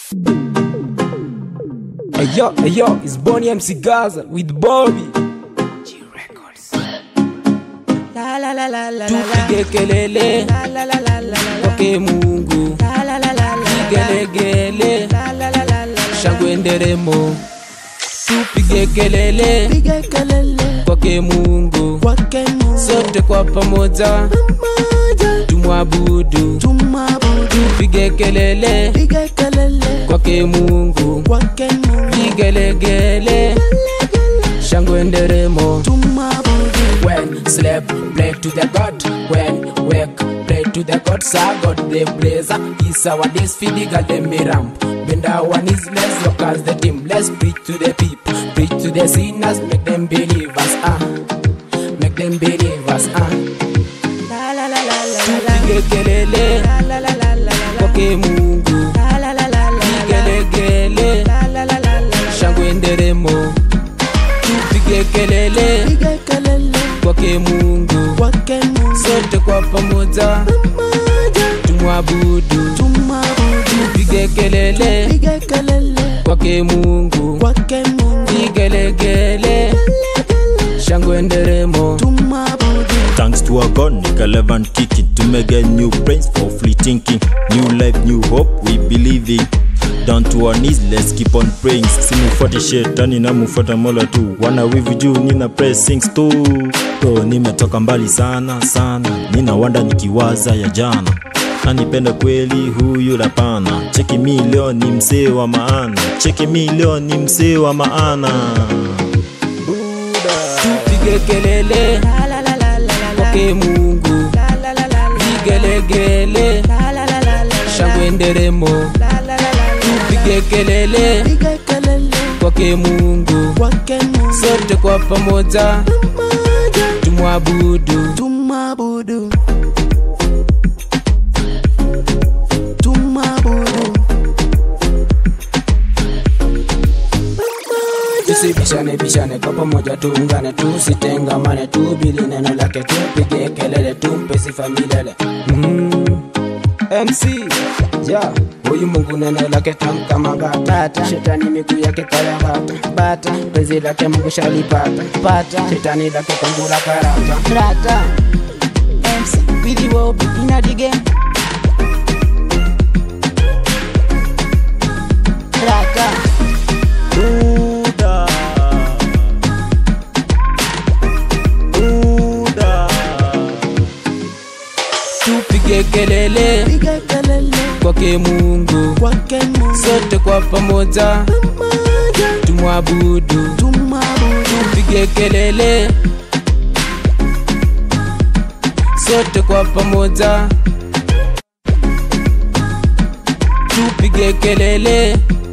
Hey yo, hey yo, it's Bonnie MC Gaza with Bobby. La la la la la la Tupige kelele la la la la la la kwake Mungu, la la la la la gelegele la la la la la shangwe nderemo. Tupige kelele Piga kelele kwake Mungu, kwake Mungu sote kwa pamoja moja tumwabudu. tumabudu Tupige kelele Piga kelele kwake Mungu, kwake Mungu vigelegele shangwe nderemo. tumabudu When sleep, pray to the God. When wake, pray to the God. Sir God, the blazer. Is our days feeding at the ramp. Bend our knees, let's walk as the team. Let's preach to the people, preach to the sinners, make them believers. Ah, make them believers. Ah, La la la la la la pige kelele La la la la la la kwake Mungu, La la la la la gelegele La la la la la shangwe nderemo. Tupige kelele Piga kelele kwake Mungu, kwake Mungu sote kwa pamoja moja tumwabudu. tumabudu Pige kelele Piga kelele kwake Mungu, kwake Mungu vigelegele shangwe nderemo. tumabudu Thanks to our God, Nick 11 kicking to make a new brains for free thinking. New life, new hope, we believe in. Down to our knees, let's keep on praying. Simufuate shetani na mufuata mola tu. Wana wivu juu, nina pressings tu. Bro, nimetoka mbali sana sana, nina wanda nikiwaza ya jana. Anipenda kweli huyu lapana. Cheki mi leo ni msee wa maana, cheki mi leo ni msee wa maana. Tupige kelele La la la la la la kwake Mungu, La la la la la vigelegele La la la la la shangwe nderemo. La la la la Tupige kelele Piga kelele kwake Mungu, kwake Mungu sote kwa pamoja moja tumwabudu. tumabudu tumabudu Tusibishane bishane kwa pamoja, tuungane, tusitengamane, tubili neno lake, tupige kelele, tumpe sifa milele. Mm. MC ja huyu Mungu neno lake tamu kama bata, shetani miguu yake kaya bata bata, penzi lake Mungu shalipata pata, shetani lake kwangu la karata Rata MC with the Bobby in a the game Rata Buda. Buda. tupige kelele Piga kelele kwake Mungu, kwake Mungu sote kwa pamoja moja tumwabudu. tumabudu Tupige kelele sote kwa pamoja, tupige kelele